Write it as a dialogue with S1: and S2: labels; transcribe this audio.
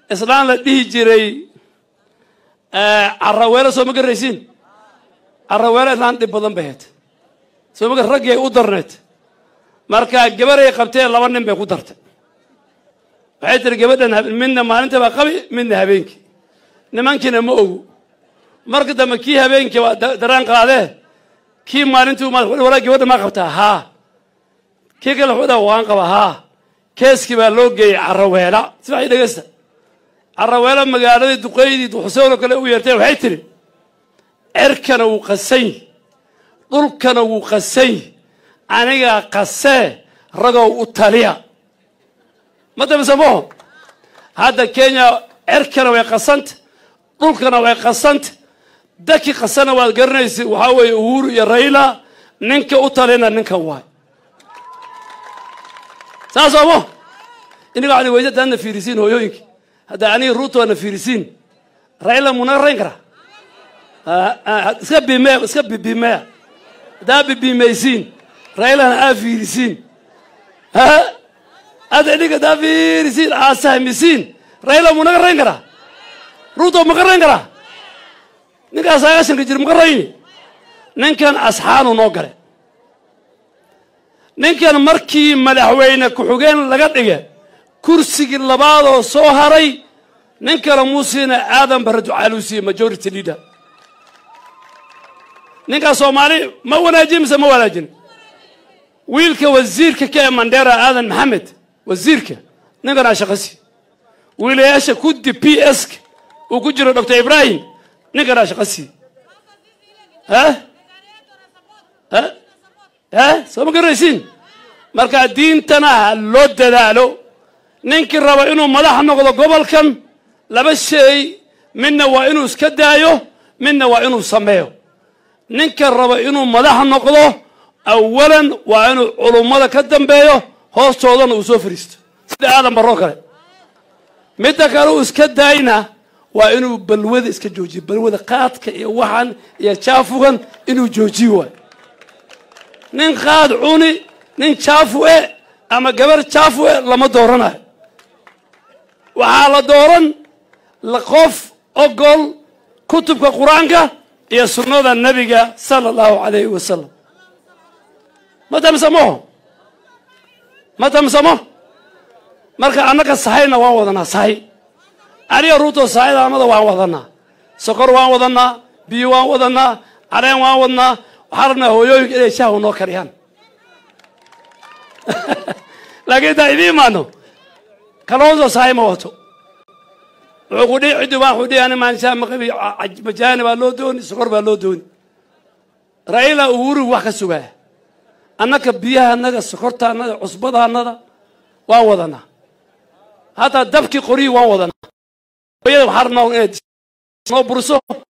S1: islaan la dhihi jiray caraweelo soo ma garaysiin caraweelo islaan dhib badan bay hayd soo ma raggii ay u darneed marka gabaray qabtee laba nin bay ku dartay waxay tiri gabadhan midna maalinta baa qabi midna habeenkii nimankiina ma ogu marka dambe kii habeenkii waa daraan qaadee kii maalintii walaa gabadha maa qabtaa haa kii kale wuxuu dhaha waan qaba haa keeskii baa loo geeyey caraweela si waxay dhegeysta caraweelo magaaladii duqeydii xuseen oo kale u yeertay waxay tiri cerkana wuu qasany dhulkana wuu qasany anigaa qasee ragow u taliya ma damisamaho hadda kenya cerkana way qasanta dhulkana way qasanta daki qasana waad garanaysa waxaa weeye uhuru iyo rayla ninka u talina ninkan waay saas omo iniga waxaad weysa haddaadna fiirisiin hooyooyinka hadda aniga ruuto waadna fiirisiin rayla munaga rayn karaa iska bime iska bibimeya haddaa bibimaysiin raylana aa fiirisiin hadda iniga haddaa fiirisiin aa sahmisiin rayla munaga rayn karaa ruuto maka rayn karaa ninkaas sagaashanka jir maka rayni ninkan asxaanu noo gale ninkan markii madaxweyne ku-xigeen laga dhiga kursigii labaadoo soo haray ninkana muusiina aadan barre ducaaluu siiye majority leader ninkaas soomaali ma wanaajin mise ma wanaajin wiilka wasiirka ka ee mandera aadan maxamed wasiirka ninkanaa shaqasi wiilayaasha kudi p s uu ku jiro doctor ibrahim ninkanaa shaqasi soo ma garaysiin marka diintana ha loo dadaalo ninkii raba inuu madax noqdo gobolkan laba shay midna waa inuu iska daayo midna waa inuu sameeyo ninka raba inuu madax noqdo awalan waa inuu culummada ka dambeeyo hoostoodana uu soo fariisto sida aadan baroo kale midda kale uu iska daayna waa inuu balwada iska joojiyo balwada qaadka iyo waxan iyo jaafugan inuu joojiyo waay nin qaad cuni nin jaafu e ama gabar jaafu e lama dooranayo waxaa la dooran qof ogol kutubka qur-aanka iyo sunnada nebiga sala allahu calayhi wasalam ma tamsamo ma tamsamo marka annaga sahayna waan wadanaa sahay aniga ruuto sahayda amada waan wadanaa sokor waan wadanaa biyo waan wadanaa caleen waan wadnaa waxaa rabnaa hooyooyinka inay shahwa noo kariyaan laakiin intaan idiin imaano kalooso sahay ma wato wuxuu ku dhihi ciddi waan xudhihi ani maanshaa maqabi majaani baa loo dooni sokor baa loo dooni raila uhuru wax ka sugaa annaka biyaha annaga sokorta annaga cusbada annada waan wadanaa hataa dabkii qoryihii waan wadanaa hooyada waxaa rabnaa inay noo buriso